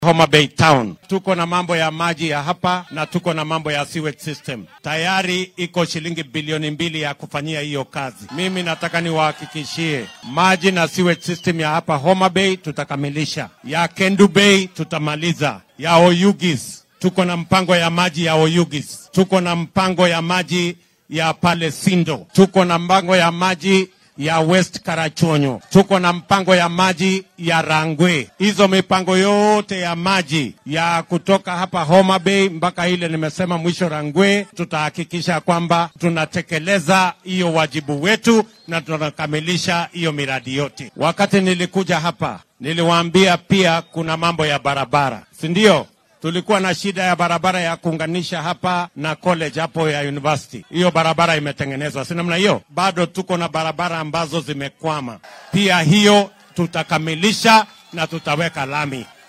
Homa Bay Town. Tuko na mambo ya maji ya hapa na tuko na mambo ya sewage system. Tayari iko shilingi bilioni mbili ya kufanyia hiyo kazi. Mimi nataka niwahakikishie maji na sewage system ya hapa Homa Bay tutakamilisha, ya Kendu Bay tutamaliza, ya Oyugis tuko na mpango ya maji ya Oyugis, tuko na mpango ya maji ya pale Sindo, tuko na mpango ya maji ya West Karachonyo, tuko na mpango ya maji ya Rangwe. Hizo mipango yote ya maji ya kutoka hapa Homa Bay mpaka ile nimesema mwisho Rangwe, tutahakikisha kwamba tunatekeleza hiyo wajibu wetu na tunakamilisha hiyo miradi yote. Wakati nilikuja hapa, niliwaambia pia kuna mambo ya barabara, si ndio? tulikuwa na shida ya barabara ya kuunganisha hapa na college hapo ya university. Hiyo barabara imetengenezwa, si namna hiyo? Bado tuko na barabara ambazo zimekwama, pia hiyo tutakamilisha na tutaweka lami.